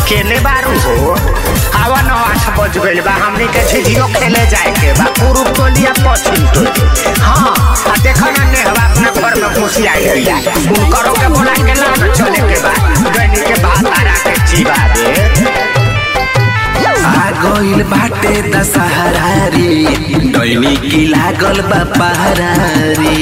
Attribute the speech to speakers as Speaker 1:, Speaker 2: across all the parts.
Speaker 1: केने बारू हो आवा नौ आठ बज गइल बा हमनी के झिझियो खेले जाए के बा पूर्व टोलिया पश्चिम टोली हाँ आ देखो ना नेहवा अपना घर में घुसी आई गइया उनकरो के बोला के ना न चले के बा गइनी के बात आरा के जीवा रे
Speaker 2: आ गइल बाटे दशहरा रे डैनी की लागल बा पहरा रे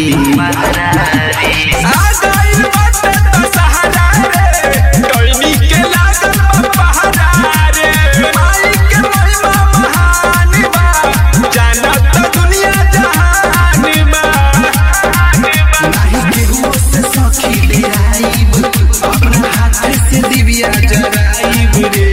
Speaker 3: आ गइल बाटे दशहरा रे, डोइनी के लागल बा पहरा रे। माई के महिमा महान बा, जानत दुनिया जहान बा।
Speaker 2: नाही केहू से सखी डेराइब अपना हाथ से दिव्या जराइब रे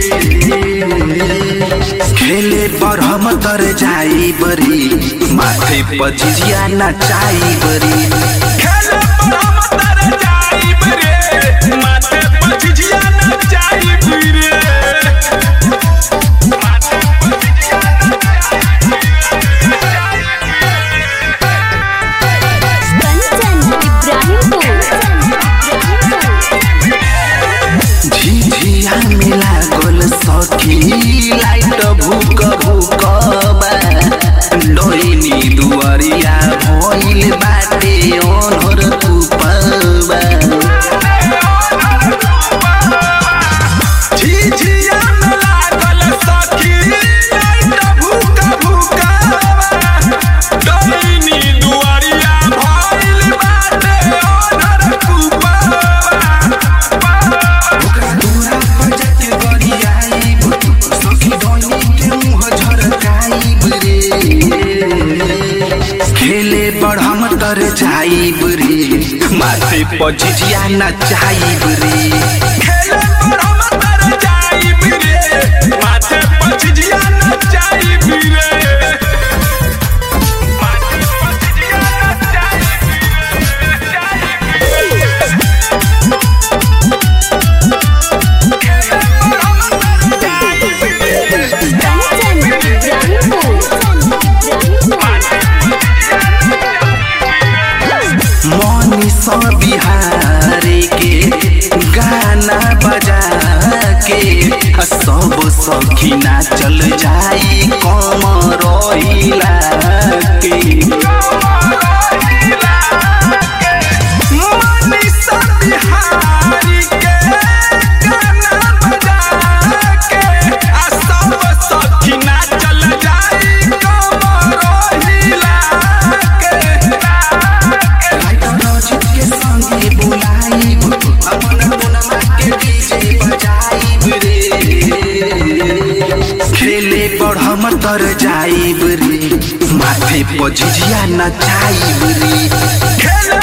Speaker 2: खेले पर हम तर जाई बरी माथे पर झिझिया नचाई बरी
Speaker 3: खेले पर हम तर जाइब रे, माथे पर झिझिया नचाइब रे।
Speaker 4: कंचन इब्राहिमपुर
Speaker 2: झिझिया मिला गोल सखी लाइट भूक भूक बा डोइनी दुआरिया भइल बाटे ओनहर कुपबा
Speaker 3: झिझिया में लागल सखी, लाइट भूका भूकावा। डोइनी दुआरिया भइल बाटे ओनर कुपावा।
Speaker 2: दूरा पर जाके गरियाइब सखी डोइनी के मुंह झरकाइब रे खेले पर हम तर जाइब रे माथे पर झिझिया नचाइब रे
Speaker 3: खेले पर हम तर जाइब रे, माथे पर झिझिया नचाइब रे। माथे पर झिझिया नचाइब रे, नचाइब रे। खेले पर हम तर जाइब रे,
Speaker 4: कंचन इब्राहिमपुर
Speaker 2: मनीष बिहारी के गाना बजा के सब सखी नाचल जाई कम रहिला के
Speaker 3: मनीषा बिहारी के गाना बजा के आ सब सखी नाचल जाई कमरो हिला के।
Speaker 2: राइटर अजित के संगे बुलाइब अपन मोनमा के डीजे बजाइब रे खेले पर हम तर जाइब रे माथे पर झिझिया नचाइब रे
Speaker 3: खेले